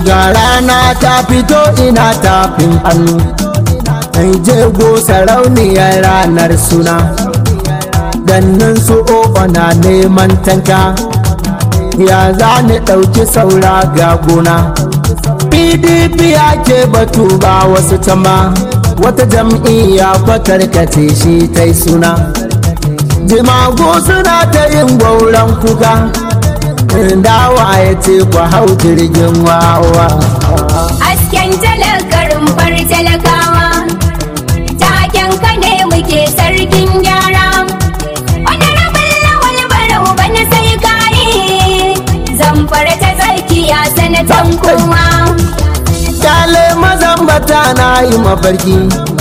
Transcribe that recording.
ga rana ta fito ina tafin hannu ai jego sarauniyar ranar suna gannin su o'o na neman tanka ya za ni ɗauki saura ga gona pdp ake batu ba wasu tama wata jam'iyya fatarkace shi ta suna jimagu suna ta yin gwauran kuka dawa ya ce ku hau jirgin wawa Hasken talakarin far talakawa, taken ka ne muke sarkin gyara. Wani rabin lawal barau bana sai kayi, zamfara ta tsakiya sanatan kuma. kyale mazan bata na yi mafarki